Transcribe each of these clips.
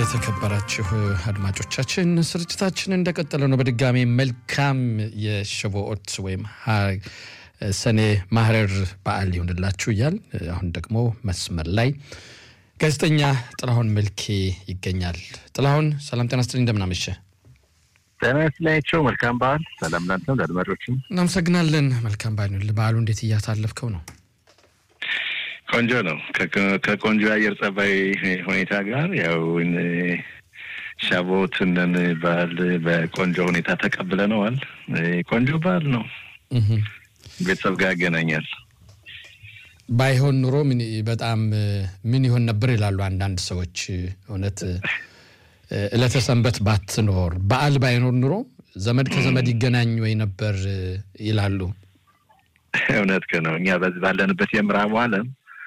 የተከበራችሁ አድማጮቻችን ስርጭታችን እንደቀጠለ ነው። በድጋሚ መልካም የሸቦኦት ወይም ሰኔ ማህረር በዓል ይሆንላችሁ እያል አሁን ደግሞ መስመር ላይ ጋዜጠኛ ጥላሁን መልኬ ይገኛል። ጥላሁን ሰላም ጤና ስትል እንደምናመሸ ጤና ይስጥላቸው። መልካም በዓል። ሰላም ላንተም ለአድማጮችም እናመሰግናለን። መልካም በዓል ይሁንልህ። በዓሉ እንዴት እያሳለፍከው ነው? ቆንጆ ነው። ከቆንጆ የአየር ጸባይ ሁኔታ ጋር ያው ሻቦትንን በዓል በቆንጆ ሁኔታ ተቀብለነዋል። ቆንጆ በዓል ነው። ቤተሰብ ጋር ያገናኛል። ባይሆን ኑሮ በጣም ምን ይሆን ነበር ይላሉ አንዳንድ ሰዎች። እውነት ዕለተ ሰንበት ባትኖር በዓል ባይኖር ኑሮ ዘመድ ከዘመድ ይገናኝ ወይ ነበር ይላሉ። እውነት ነው። እኛ በዚህ ባለንበት የምዕራቡ ዓለም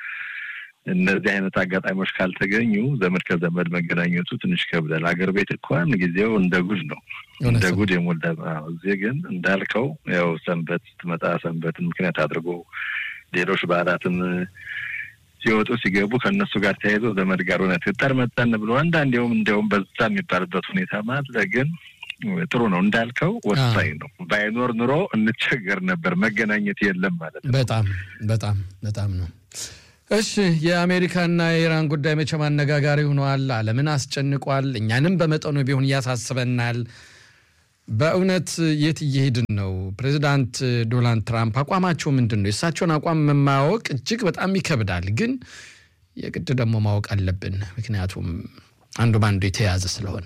እነዚህ አይነት አጋጣሚዎች ካልተገኙ ዘመድ ከዘመድ መገናኘቱ ትንሽ ከብዳል። አገር ቤት እንኳን ጊዜው እንደ ጉድ ነው፣ እንደ ጉድ የሞላ እዚህ ግን እንዳልከው ያው ሰንበት ስትመጣ ሰንበትን ምክንያት አድርጎ ሌሎች በዓላትም ሲወጡ ሲገቡ ከእነሱ ጋር ተያይዞ ዘመድ ጋር እውነት ጠር መጠን ብሎ አንዳንዴውም እንዲያውም በዛ የሚባልበት ሁኔታ ማለ ግን ጥሩ ነው እንዳልከው ወሳኝ ነው። ባይኖር ኑሮ እንቸገር ነበር። መገናኘት የለም ማለት ነው። በጣም በጣም በጣም ነው። እሺ የአሜሪካና የኢራን ጉዳይ መቼም አነጋጋሪ ሆነዋል። ዓለምን አስጨንቋል። እኛንም በመጠኑ ቢሆን እያሳስበናል። በእውነት የት እየሄድን ነው? ፕሬዚዳንት ዶናልድ ትራምፕ አቋማቸው ምንድን ነው? የእሳቸውን አቋም ማወቅ እጅግ በጣም ይከብዳል፣ ግን የግድ ደግሞ ማወቅ አለብን። ምክንያቱም አንዱ በአንዱ የተያያዘ ስለሆነ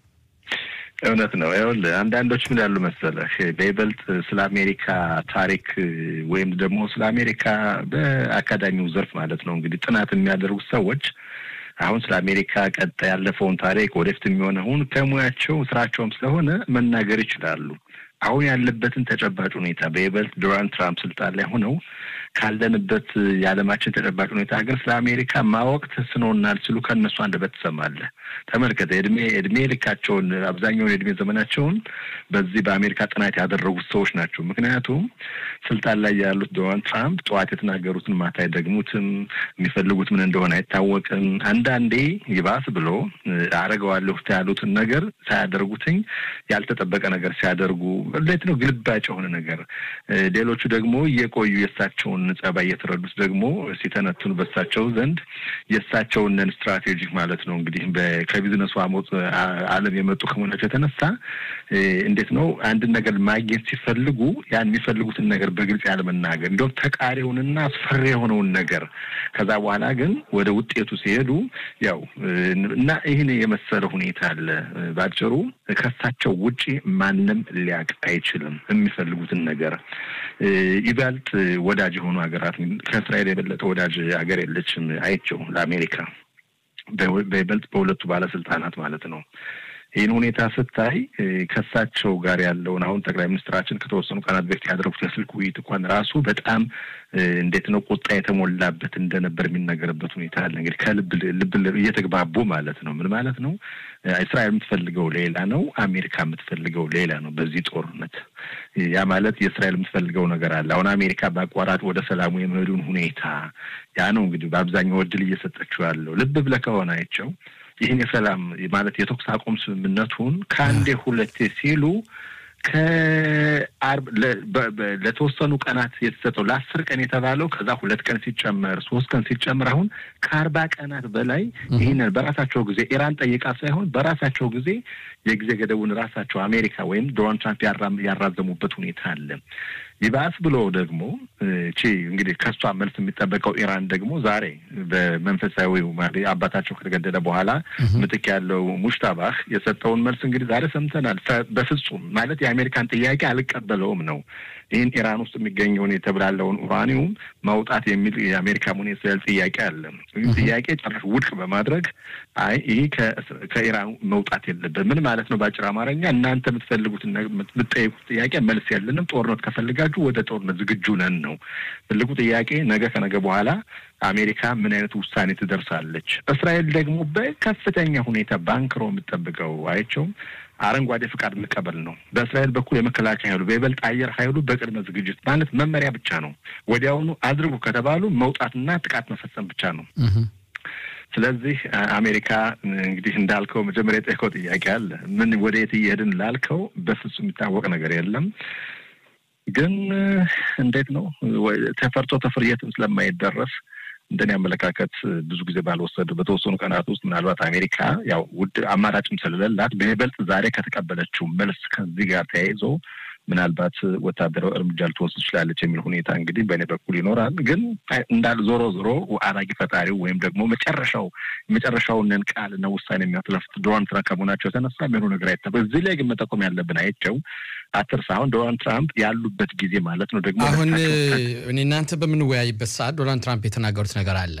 እውነት ነው። ይኸውልህ አንዳንዶች ምን ያሉ መሰለህ በይበልጥ ስለ አሜሪካ ታሪክ ወይም ደግሞ ስለ አሜሪካ በአካዳሚው ዘርፍ ማለት ነው እንግዲህ ጥናት የሚያደርጉት ሰዎች አሁን ስለ አሜሪካ ቀጣይ ያለፈውን ታሪክ ወደፊት የሚሆነውን ከሙያቸው ስራቸውም ስለሆነ መናገር ይችላሉ። አሁን ያለበትን ተጨባጭ ሁኔታ በይበልጥ ዶናልድ ትራምፕ ስልጣን ላይ ሆነው ካለንበት የዓለማችን ተጨባጭ ሁኔታ ግን ስለ አሜሪካ ማወቅ ተስኖናል ሲሉ ከእነሱ አንደበት ትሰማለህ። ተመልከተ እድሜ እድሜ ልካቸውን አብዛኛውን የእድሜ ዘመናቸውን በዚህ በአሜሪካ ጥናት ያደረጉት ሰዎች ናቸው። ምክንያቱም ስልጣን ላይ ያሉት ዶናልድ ትራምፕ ጠዋት የተናገሩትን ማታ አይደግሙትም። የሚፈልጉት ምን እንደሆነ አይታወቅም። አንዳንዴ ይባስ ብሎ አረገዋለሁ ያሉትን ነገር ሳያደርጉትኝ ያልተጠበቀ ነገር ሲያደርጉ እንዴት ነው ግልባጭ የሆነ ነገር። ሌሎቹ ደግሞ እየቆዩ የእሳቸውን ጸባይ እየተረዱት ደግሞ ሲተነትኑ በእሳቸው ዘንድ የእሳቸውን ስትራቴጂክ ማለት ነው እንግዲህ ከቢዝነሱ አሞት ዓለም የመጡ ከመሆናቸው የተነሳ እንዴት ነው አንድን ነገር ማግኘት ሲፈልጉ ያን የሚፈልጉትን ነገር በግልጽ ያለመናገር እንዲሁም ተቃሪውንና አስፈሪ የሆነውን ነገር ከዛ በኋላ ግን ወደ ውጤቱ ሲሄዱ ያው እና ይህን የመሰለ ሁኔታ አለ። ባጭሩ ከእሳቸው ውጪ ማንም ሊያውቅ አይችልም የሚፈልጉትን ነገር ይበልጥ ወዳጅ የሆኑ ሀገራት ከእስራኤል የበለጠ ወዳጅ ሀገር የለችም። አይቸው ለአሜሪካ በይበልጥ በሁለቱ ባለስልጣናት ማለት ነው። ይህን ሁኔታ ስታይ ከእሳቸው ጋር ያለውን አሁን ጠቅላይ ሚኒስትራችን ከተወሰኑ ቀናት በፊት ያደረጉት የስልክ ውይይት እንኳን ራሱ በጣም እንዴት ነው ቁጣ የተሞላበት እንደነበር የሚነገርበት ሁኔታ አለ። እንግዲህ ከልብ ልብ እየተግባቡ ማለት ነው። ምን ማለት ነው? እስራኤል የምትፈልገው ሌላ ነው፣ አሜሪካ የምትፈልገው ሌላ ነው። በዚህ ጦርነት ያ ማለት የእስራኤል የምትፈልገው ነገር አለ። አሁን አሜሪካ በአቋራጭ ወደ ሰላሙ የመሄዱን ሁኔታ ያ ነው እንግዲህ በአብዛኛው እድል እየሰጠችው ያለው ልብ ብለህ ከሆነ አይቸው ይህን የሰላም ማለት የተኩስ አቁም ስምምነቱን ከአንዴ ሁለቴ ሲሉ ከአርብ ለተወሰኑ ቀናት የተሰጠው ለአስር ቀን የተባለው ከዛ ሁለት ቀን ሲጨመር ሶስት ቀን ሲጨመር አሁን ከአርባ ቀናት በላይ ይህንን በራሳቸው ጊዜ ኢራን ጠይቃ ሳይሆን በራሳቸው ጊዜ የጊዜ ገደቡን ራሳቸው አሜሪካ ወይም ዶናልድ ትራምፕ ያራዘሙበት ሁኔታ አለ። ይባስ ብሎ ደግሞ ቺ እንግዲህ ከሷ መልስ የሚጠበቀው ኢራን ደግሞ ዛሬ በመንፈሳዊው አባታቸው ከተገደለ በኋላ ምትክ ያለው ሙሽታባህ የሰጠውን መልስ እንግዲህ ዛሬ ሰምተናል። በፍጹም ማለት የአሜሪካን ጥያቄ አልቀበለውም ነው። ይህን ኢራን ውስጥ የሚገኘውን የተብላለውን ኡራኒውም ማውጣት የሚል የአሜሪካ ሆነ የእስራኤል ጥያቄ አለ። ይህ ጥያቄ ጭራሽ ውድቅ በማድረግ አይ ይህ ከኢራን መውጣት የለበት ምን ማለት ነው? በአጭር አማርኛ እናንተ የምትፈልጉትን የምትጠይቁት ጥያቄ መልስ የለንም፣ ጦርነት ከፈልጋችሁ ወደ ጦርነት ዝግጁ ነን ነው ትልቁ ጥያቄ። ነገ ከነገ በኋላ አሜሪካ ምን አይነት ውሳኔ ትደርሳለች? እስራኤል ደግሞ በከፍተኛ ሁኔታ ባንክሮ የምትጠብቀው አይቸውም አረንጓዴ ፍቃድ መቀበል ነው። በእስራኤል በኩል የመከላከያ ኃይሉ በይበልጥ አየር ኃይሉ በቅድመ ዝግጅት ማለት መመሪያ ብቻ ነው። ወዲያውኑ አድርጉ ከተባሉ መውጣትና ጥቃት መፈጸም ብቻ ነው። ስለዚህ አሜሪካ እንግዲህ እንዳልከው መጀመሪያ የጠየቀው ጥያቄ አለ። ምን ወደ የት እየሄድን ላልከው በፍጹም የሚታወቅ ነገር የለም። ግን እንዴት ነው ተፈርቶ ተፍርየትም ስለማይደረስ እንደኔ አመለካከት ብዙ ጊዜ ባልወሰዱ በተወሰኑ ቀናት ውስጥ ምናልባት አሜሪካ ያው ውድ አማራጭም ስለሌላት በይበልጥ ዛሬ ከተቀበለችው መልስ ከዚህ ጋር ተያይዞ ምናልባት ወታደራዊ እርምጃ ልትወስድ ትችላለች የሚል ሁኔታ እንግዲህ በእኔ በኩል ይኖራል። ግን እንዳል ዞሮ ዞሮ አራጊ ፈጣሪው ወይም ደግሞ መጨረሻው የመጨረሻውንን ቃልና ውሳኔ የሚያስለፍት ዶናልድ ትራምፕ ከመሆናቸው የተነሳ የሚሆኑ ነገር አይተ እዚህ ላይ ግን መጠቆም ያለብን አይቸው አትርሳ አሁን ዶናልድ ትራምፕ ያሉበት ጊዜ ማለት ነው ደግሞ አሁን እኔ እናንተ በምንወያይበት ሰዓት ዶናልድ ትራምፕ የተናገሩት ነገር አለ።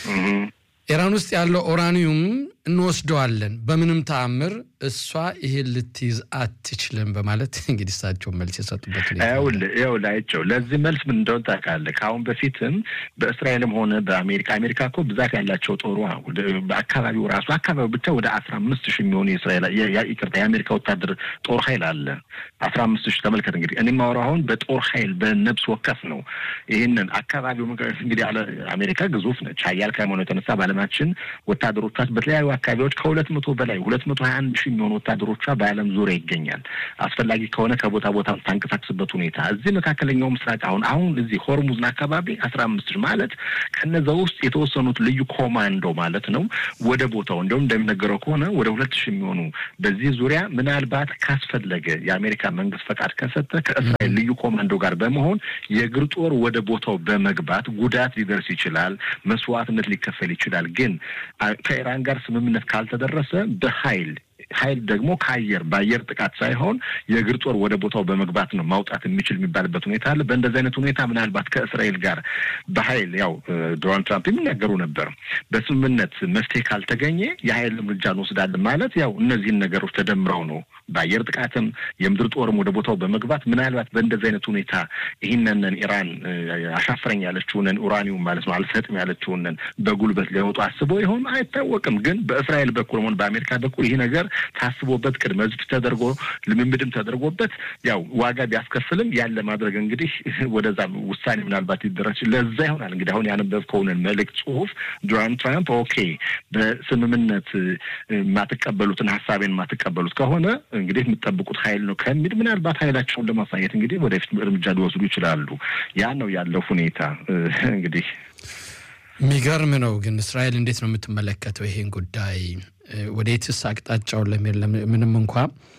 ኢራን ውስጥ ያለው ኦራኒየም እንወስደዋለን፣ በምንም ተአምር እሷ ይሄን ልትይዝ አትችልም በማለት እንግዲህ እሳቸው መልስ የሰጡበት ይኸውልህ አይቸው ለዚህ መልስ ምን እንደሆነ ታውቃለህ? ከአሁን በፊትም በእስራኤልም ሆነ በአሜሪካ አሜሪካ እኮ ብዛት ያላቸው ጦሩ በአካባቢው ራሱ አካባቢው ብቻ ወደ አስራ አምስት ሺህ የሚሆኑ የእስራኤል ይቅርታ የአሜሪካ ወታደር ጦር ኃይል አለ። አስራ አምስት ሺህ ተመልከት እንግዲህ እኔ የማወራው አሁን በጦር ኃይል በነብስ ወከፍ ነው። ይህንን አካባቢው እንግዲህ አሜሪካ ግዙፍ ነች። ሀያል ከመሆኑ የተነሳ በዓለማችን ወታደሮቿ በተለያዩ አካባቢዎች ከሁለት መቶ በላይ ሁለት መቶ ሀያ አንድ ሺህ የሚሆኑ ወታደሮቿ በዓለም ዙሪያ ይገኛል። አስፈላጊ ከሆነ ከቦታ ቦታ ታንቀሳቅስበት ሁኔታ እዚህ መካከለኛው ምስራቅ አሁን አሁን እዚህ ሆርሙዝን አካባቢ አስራ አምስት ሺህ ማለት ከነዛ ውስጥ የተወሰኑት ልዩ ኮማንዶ ማለት ነው ወደ ቦታው እንዲሁም እንደሚነገረው ከሆነ ወደ ሁለት ሺህ የሚሆኑ በዚህ ዙሪያ ምናልባት ካስፈለገ የአሜሪካ መንግስት ፈቃድ ከሰጠ ከእስራኤል ልዩ ኮማንዶ ጋር በመሆን የእግር ጦር ወደ ቦታው በመግባት ጉዳት ሊደርስ ይችላል፣ መስዋዕትነት ሊከፈል ይችላል። ግን ከኢራን ጋር ስምምነት ካልተደረሰ በኃይል ኃይል ደግሞ ከአየር በአየር ጥቃት ሳይሆን የእግር ጦር ወደ ቦታው በመግባት ነው ማውጣት የሚችል የሚባልበት ሁኔታ አለ። በእንደዚህ አይነት ሁኔታ ምናልባት ከእስራኤል ጋር በኃይል ያው ዶናልድ ትራምፕ የሚናገሩ ነበር። በስምምነት መፍትሄ ካልተገኘ የኃይል እርምጃ እንወስዳለን ማለት ያው እነዚህን ነገሮች ተደምረው ነው በአየር ጥቃትም የምድር ጦርም ወደ ቦታው በመግባት ምናልባት በእንደዚህ አይነት ሁኔታ ይህንንን ኢራን አሻፍረኝ ያለችውንን ኡራኒውም ማለት ነው አልሰጥም ያለችውንን በጉልበት ሊያወጡ አስበው ይሆን አይታወቅም። ግን በእስራኤል በኩል ሆን በአሜሪካ በኩል ይህ ነገር ታስቦበት ቅድመ ዝግጅት ተደርጎ ልምምድም ተደርጎበት ያው ዋጋ ቢያስከፍልም ያለ ማድረግ እንግዲህ ወደዛ ውሳኔ ምናልባት ይደረስ ለዛ ይሆናል እንግዲህ አሁን ያነበብከውንን መልእክት ጽሁፍ ዶናልድ ትራምፕ ኦኬ በስምምነት የማትቀበሉትን ሀሳቤን የማትቀበሉት ከሆነ እንግዲህ የምጠብቁት ኃይል ነው ከሚል ምናልባት ኃይላቸውን ለማሳየት እንግዲህ ወደፊት እርምጃ ሊወስዱ ይችላሉ። ያ ነው ያለው ሁኔታ እንግዲህ የሚገርም ነው። ግን እስራኤል እንዴት ነው የምትመለከተው ይሄን ጉዳይ? ወዴትስ አቅጣጫውን ለሚል ምንም እንኳ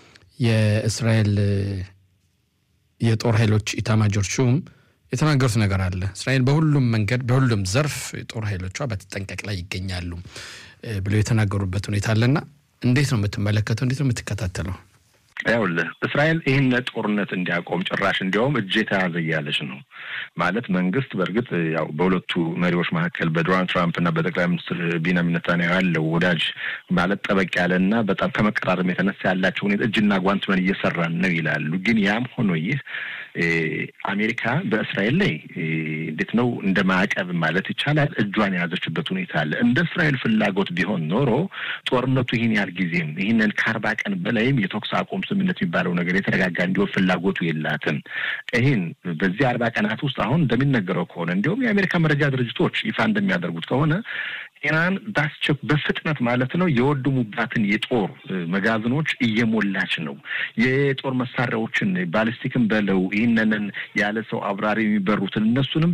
የእስራኤል የጦር ኃይሎች ኢታማጆር ሹም የተናገሩት ነገር አለ። እስራኤል በሁሉም መንገድ በሁሉም ዘርፍ የጦር ኃይሎቿ በተጠንቀቅ ላይ ይገኛሉ ብለው የተናገሩበት ሁኔታ አለና እንዴት ነው የምትመለከተው? እንዴት ነው የምትከታተለው? ይኸውልህ እስራኤል ይህን ጦርነት እንዲያቆም ጭራሽ እንዲያውም እጅ የተያዘ እያለች ነው ማለት መንግስት በእርግጥ ያው በሁለቱ መሪዎች መካከል በዶናልድ ትራምፕ እና በጠቅላይ ሚኒስትር ቢንያሚን ኔታንያሁ ያለው ወዳጅ ማለት ጠበቅ ያለ እና በጣም ከመቀራረብ የተነሳ ያላቸው ሁኔታ እጅና ጓንት ሆነን እየሰራን ነው ይላሉ። ግን ያም ሆኖ ይህ አሜሪካ በእስራኤል ላይ እንዴት ነው እንደ ማዕቀብ ማለት ይቻላል እጇን የያዘችበት ሁኔታ አለ። እንደ እስራኤል ፍላጎት ቢሆን ኖሮ ጦርነቱ ይህን ያህል ጊዜም ይህንን ከአርባ ቀን በላይም የተኩስ አቁም ስምምነት የሚባለው ነገር የተረጋጋ እንዲሆን ፍላጎቱ የላትም። ይህን በዚህ አርባ ቀናት ውስጥ አሁን እንደሚነገረው ከሆነ እንዲሁም የአሜሪካ መረጃ ድርጅቶች ይፋ እንደሚያደርጉት ከሆነ ኢራን በአስቸክ በፍጥነት ማለት ነው የወደሙባትን የጦር መጋዘኖች እየሞላች ነው። የጦር መሳሪያዎችን ባሊስቲክን በለው ይህንንን ያለ ሰው አብራሪ የሚበሩትን እነሱንም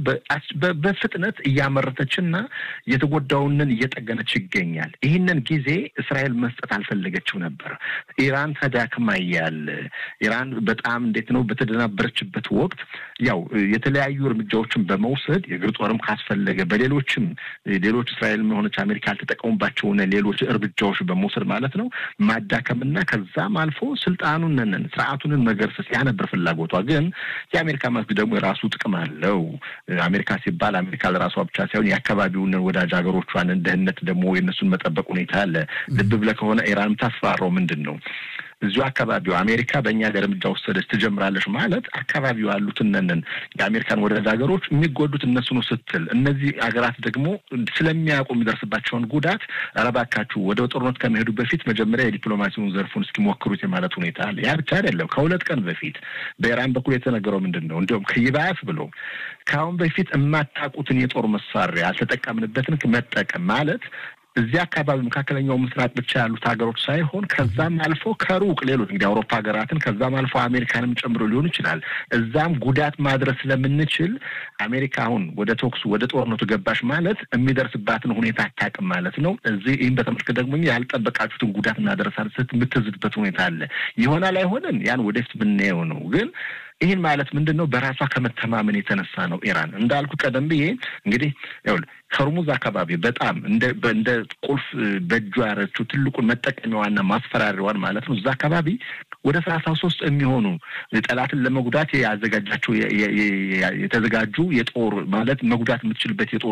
በፍጥነት እያመረተችና የተጎዳውንን እየጠገነች ይገኛል። ይህንን ጊዜ እስራኤል መስጠት አልፈለገችው ነበር። ኢራን ተዳክማ እያለ ኢራን በጣም እንዴት ነው በተደናበረችበት ወቅት ያው የተለያዩ እርምጃዎችን በመውሰድ የእግር ጦርም ካስፈለገ በሌሎችም ሌሎች እስራኤል ሆነች አሜሪካ ያልተጠቀሙባቸውን ሌሎች እርምጃዎች በመውሰድ ማለት ነው ማዳከምና ከዛም አልፎ ስልጣኑንን ስርዓቱንን መገርሰስ ያ ነበር ፍላጎቷ። ግን የአሜሪካ መንግስት ደግሞ የራሱ ጥቅም አለው። አሜሪካ ሲባል አሜሪካ ለራሷ ብቻ ሳይሆን የአካባቢውን ወዳጅ ሀገሮቿን ደህንነት ደግሞ የእነሱን መጠበቅ ሁኔታ አለ። ልብ ብለህ ከሆነ ኢራን የምታስፈራረው ምንድን ነው? እዚሁ አካባቢው አሜሪካ በእኛ ጋር እርምጃ ወሰደች ትጀምራለች ማለት አካባቢው ያሉትነንን የአሜሪካን ወዳጅ ሀገሮች የሚጎዱት እነሱ ነው ስትል እነዚህ ሀገራት ደግሞ ስለሚያውቁ የሚደርስባቸውን ጉዳት እባካችሁ ወደ ጦርነት ከመሄዱ በፊት መጀመሪያ የዲፕሎማሲውን ዘርፉን እስኪሞክሩት የማለት ሁኔታ አለ። ያ ብቻ አይደለም። ከሁለት ቀን በፊት በኢራን በኩል የተነገረው ምንድን ነው? እንዲሁም ከይባስ ብሎ ከአሁን በፊት የማታውቁትን የጦር መሳሪያ አልተጠቀምንበትን መጠቀም ማለት እዚህ አካባቢ መካከለኛው ምስራቅ ብቻ ያሉት ሀገሮች ሳይሆን ከዛም አልፎ ከሩቅ ሌሎች እንግዲህ አውሮፓ ሀገራትን ከዛም አልፎ አሜሪካንም ጨምሮ ሊሆን ይችላል። እዛም ጉዳት ማድረስ ስለምንችል አሜሪካ አሁን ወደ ተኩሱ ወደ ጦርነቱ ገባሽ ማለት የሚደርስባትን ሁኔታ አታውቅም ማለት ነው። እዚህ ይህን በተመልከት ደግሞ ያልጠበቃችሁትን ጉዳት እናደረሳለን ስት የምትዝትበት ሁኔታ አለ። ይሆናል አይሆንም ያን ወደፊት ብናየው ነው ግን ይህን ማለት ምንድን ነው? በራሷ ከመተማመን የተነሳ ነው። ኢራን እንዳልኩ ቀደም ብዬ እንግዲህ ከርሙዝ አካባቢ በጣም እንደ እንደ ቁልፍ በእጇ ያረችው ትልቁን መጠቀሚያዋና ማስፈራሪዋን ማለት ነው። እዛ አካባቢ ወደ ሰላሳ ሶስት የሚሆኑ ጠላትን ለመጉዳት ያዘጋጃቸው የተዘጋጁ የጦር ማለት መጉዳት የምትችልበት የጦር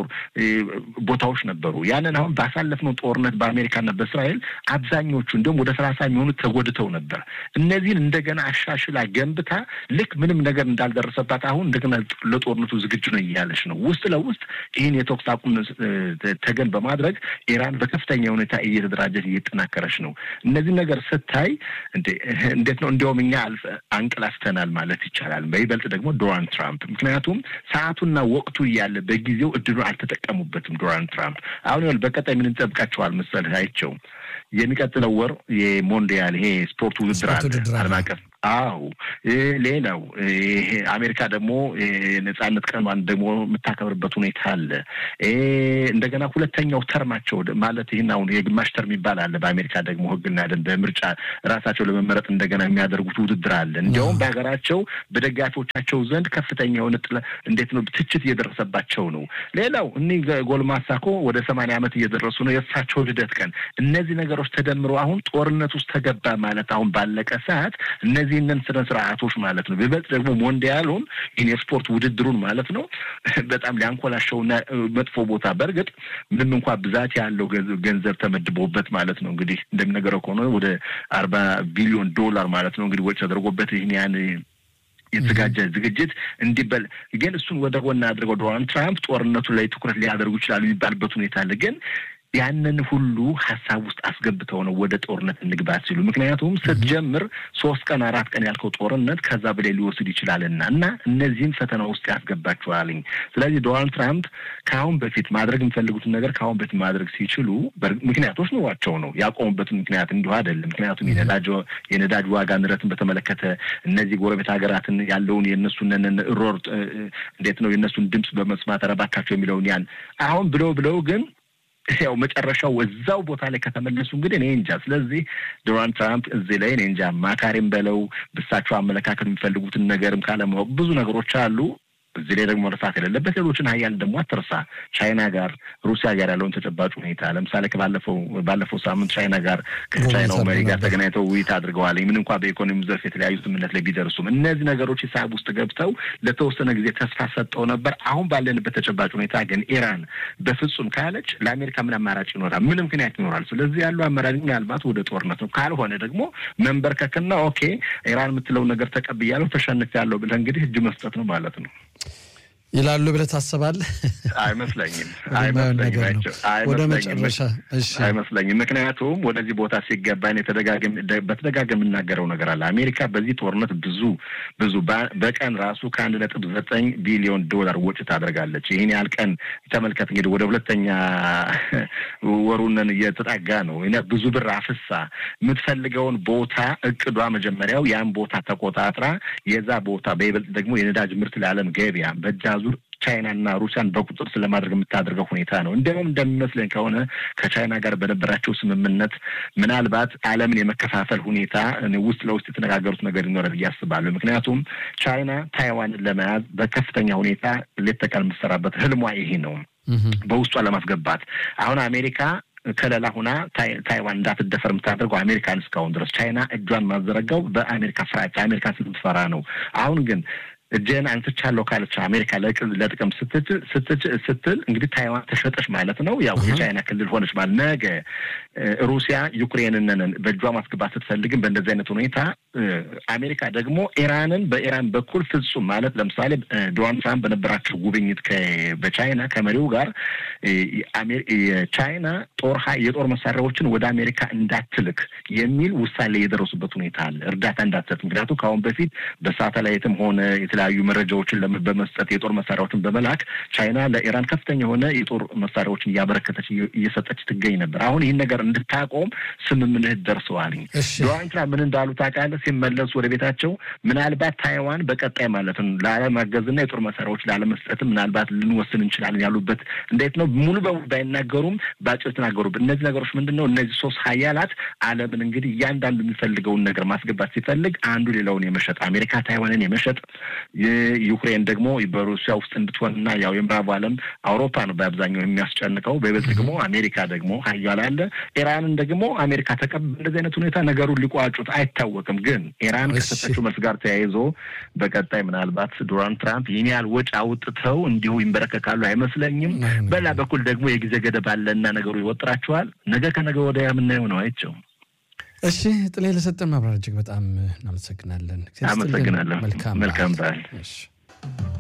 ቦታዎች ነበሩ። ያንን አሁን ባሳለፍነው ጦርነት በአሜሪካና በእስራኤል አብዛኞቹ እንዲሁም ወደ ሰላሳ የሚሆኑት ተጎድተው ነበር። እነዚህን እንደገና አሻሽላ ገንብታ ልክ ምንም ነገር እንዳልደረሰባት አሁን እንደገና ለጦርነቱ ዝግጁ ነው እያለች ነው። ውስጥ ለውስጥ ይህን የተኩስ አቁም ተገን በማድረግ ኢራን በከፍተኛ ሁኔታ እየተደራጀች እየጠናከረች ነው። እነዚህ ነገር ስታይ እንዴት ነው እንዲያውም እኛ አንቀላፍተናል ማለት ይቻላል። በይበልጥ ደግሞ ዶናልድ ትራምፕ ምክንያቱም ሰዓቱና ወቅቱ እያለ በጊዜው እድሉ አልተጠቀሙበትም። ዶናልድ ትራምፕ አሁን ይኸውልህ በቀጣይ ምን እንጠብቃቸዋል መሰለህ አይቸው የሚቀጥለው ወር የሞንዲያል ይሄ ስፖርት ውድድር አለ ዓለም አቀፍ አዎ ሌላው ይሄ አሜሪካ ደግሞ የነጻነት ቀኗን ደግሞ የምታከብርበት ሁኔታ አለ። እንደገና ሁለተኛው ተርማቸው ማለት ይህን አሁን የግማሽ ተርም ይባል አለ። በአሜሪካ ደግሞ ሕግና ደንብ በምርጫ ራሳቸው ለመመረጥ እንደገና የሚያደርጉት ውድድር አለ። እንዲያውም በሀገራቸው በደጋፊዎቻቸው ዘንድ ከፍተኛ የሆነ እንዴት ነው ትችት እየደረሰባቸው ነው። ሌላው እኒህ ጎልማሳ እኮ ወደ ሰማንያ ዓመት እየደረሱ ነው። የእሳቸው ልደት ቀን እነዚህ ነገሮች ተደምሮ አሁን ጦርነት ውስጥ ተገባ ማለት አሁን ባለቀ ሰዓት እነዚህንን ስነ ስርዓቶች ማለት ነው በይበልጥ ደግሞ ሞንዲያሉን ይህን የስፖርት ውድድሩን ማለት ነው በጣም ሊያንኮላሸውና መጥፎ ቦታ በእርግጥ ምንም እንኳ ብዛት ያለው ገንዘብ ተመድቦበት ማለት ነው እንግዲህ እንደሚነገረው ከሆነ ወደ አርባ ቢሊዮን ዶላር ማለት ነው እንግዲህ ወጪ ተደርጎበት ይህን ያን የተዘጋጀ ዝግጅት እንዲበል ግን እሱን ወደ ጎን አድርገው ዶናልድ ትራምፕ ጦርነቱ ላይ ትኩረት ሊያደርጉ ይችላሉ የሚባልበት ሁኔታ አለ ግን ያንን ሁሉ ሀሳብ ውስጥ አስገብተው ነው ወደ ጦርነት እንግባ ሲሉ። ምክንያቱም ስትጀምር ሶስት ቀን አራት ቀን ያልከው ጦርነት ከዛ በላይ ሊወስድ ይችላልና እና እነዚህም ፈተና ውስጥ ያስገባቸዋልኝ። ስለዚህ ዶናልድ ትራምፕ ከአሁን በፊት ማድረግ የሚፈልጉትን ነገር ከአሁን በፊት ማድረግ ሲችሉ ምክንያቶች ኑሯቸው ነው። ያቆሙበትን ምክንያት እንዲሁ አይደለም። ምክንያቱም የነዳጅ ዋጋ ንረትን በተመለከተ እነዚህ ጎረቤት ሀገራትን ያለውን የእነሱን ሮር እንዴት ነው የእነሱን ድምፅ በመስማት ረባካቸው የሚለውን ያን አሁን ብለው ብለው ግን ያው መጨረሻው እዛው ቦታ ላይ ከተመለሱ እንግዲህ እኔ እንጃ። ስለዚህ ዶናልድ ትራምፕ እዚህ ላይ እኔ እንጃ ማካሪም በለው ብሳቸው አመለካከት የሚፈልጉትን ነገርም ካለማወቅ ብዙ ነገሮች አሉ። እዚህ ላይ ደግሞ መርሳት የሌለበት ሌሎችን ሀያል ደግሞ አትርሳ። ቻይና ጋር ሩሲያ ጋር ያለውን ተጨባጭ ሁኔታ ለምሳሌ ከባለፈው ባለፈው ሳምንት ቻይና ጋር ከቻይናው መሪ ጋር ተገናኝተው ውይይት አድርገዋል። ምን እንኳ በኢኮኖሚ ዘርፍ የተለያዩ ስምምነት ላይ ቢደርሱም እነዚህ ነገሮች ሂሳብ ውስጥ ገብተው ለተወሰነ ጊዜ ተስፋ ሰጠው ነበር። አሁን ባለንበት ተጨባጭ ሁኔታ ግን ኢራን በፍጹም ካለች ለአሜሪካ ምን አማራጭ ይኖራል? ምን ምክንያት ይኖራል? ስለዚህ ያለው አማራጭ ምናልባት ወደ ጦርነት ነው። ካልሆነ ደግሞ መንበርከክና ኦኬ ኢራን የምትለውን ነገር ተቀብያለሁ ተሸንፊያለሁ ብለህ እንግዲህ እጅ መስጠት ነው ማለት ነው ይላሉ ብለህ ታስባለህ? አይመስለኝም ወደ መጨረሻ አይመስለኝም። ምክንያቱም ወደዚህ ቦታ ሲገባ በተደጋገም የምናገረው ነገር አለ። አሜሪካ በዚህ ጦርነት ብዙ ብዙ በቀን ራሱ ከአንድ ነጥብ ዘጠኝ ቢሊዮን ዶላር ወጪ ታደርጋለች። ይህን ያህል ቀን ተመልከት እንግዲህ ወደ ሁለተኛ ወሩንን እየተጠጋ ነው። ብዙ ብር አፍሳ የምትፈልገውን ቦታ እቅዷ መጀመሪያው ያን ቦታ ተቆጣጥራ የዛ ቦታ በይበልጥ ደግሞ የነዳጅ ምርት ለዓለም ገበያ በእጃ ዙር ቻይናና ሩሲያን በቁጥር ስለማድረግ የምታደርገው ሁኔታ ነው። እንደውም እንደሚመስለኝ ከሆነ ከቻይና ጋር በነበራቸው ስምምነት ምናልባት ዓለምን የመከፋፈል ሁኔታ ውስጥ ለውስጥ የተነጋገሩት ነገር ይኖራል ብዬ አስባለሁ። ምክንያቱም ቻይና ታይዋንን ለመያዝ በከፍተኛ ሁኔታ ሌት ተቀን የምትሰራበት ህልሟ ይሄ ነው፣ በውስጧ ለማስገባት አሁን አሜሪካ ከለላ ሁና ታይዋን እንዳትደፈር የምታደርገው አሜሪካን እስካሁን ድረስ ቻይና እጇን ማዘረጋው በአሜሪካ ፍራቻ አሜሪካን ስትፈራ ነው። አሁን ግን እጄን አንስቻለሁ ካለች አሜሪካ ለጥቅም ስትል እንግዲህ ታይዋን ተሸጠች ማለት ነው። ያው የቻይና ክልል ሆነች ማለት ነገ ሩሲያ ዩክሬንን በእጇ ማስገባት ስትፈልግም በእንደዚህ አይነት ሁኔታ አሜሪካ ደግሞ ኢራንን በኢራን በኩል ፍጹም ማለት ለምሳሌ ዶናልድ ትራምፕ በነበራቸው ጉብኝት በቻይና ከመሪው ጋር የቻይና ጦር የጦር መሳሪያዎችን ወደ አሜሪካ እንዳትልክ የሚል ውሳኔ የደረሱበት ሁኔታ አለ። እርዳታ እንዳትሰጥ ምክንያቱም ከአሁን በፊት በሳተላይትም ሆነ የተለያዩ መረጃዎችን በመስጠት የጦር መሳሪያዎችን በመላክ ቻይና ለኢራን ከፍተኛ የሆነ የጦር መሳሪያዎችን እያበረከተች እየሰጠች ትገኝ ነበር። አሁን ይህን ነገር እንድታቆም ስምምነት ደርሰዋል። ዶናልድ ትራምፕ ምን እንዳሉ ታውቃለህ? ሲመለሱ ወደ ቤታቸው ምናልባት ታይዋን በቀጣይ ማለት ነው ላለማገዝና የጦር መሳሪያዎች ላለመስጠትም ምናልባት ልንወስን እንችላለን ያሉበት እንዴት ነው ሙሉ በሙሉ ባይናገሩም በአጭር ተናገሩበት። እነዚህ ነገሮች ምንድን ነው? እነዚህ ሶስት ሀያላት ዓለምን እንግዲህ እያንዳንዱ የሚፈልገውን ነገር ማስገባት ሲፈልግ አንዱ ሌላውን የመሸጥ አሜሪካ ታይዋንን የመሸጥ ዩክሬን ደግሞ በሩሲያ ውስጥ እንድትሆንና ያው የምዕራቡ ዓለም አውሮፓ ነው በአብዛኛው የሚያስጨንቀው። በይበልጥ ደግሞ አሜሪካ ደግሞ ሀያል አለ። ኢራንን ደግሞ አሜሪካ ተቀብ እንደዚህ አይነት ሁኔታ ነገሩን ሊቋጩት አይታወቅም። ግን ኢራን ከሰጠችው መልስ ጋር ተያይዞ በቀጣይ ምናልባት ዶናልድ ትራምፕ ይህን ያህል ወጪ አውጥተው እንዲሁ ይንበረከካሉ አይመስለኝም። በላ በኩል ደግሞ የጊዜ ገደብ አለና ነገሩ ይወጥራቸዋል። ነገ ከነገ ወዲያ የምናየው ነው። አይቸው እሺ፣ ጥሌ ለሰጠን ማብራሪያ እጅግ በጣም እናመሰግናለን። አመሰግናለሁ። መልካም በዓል።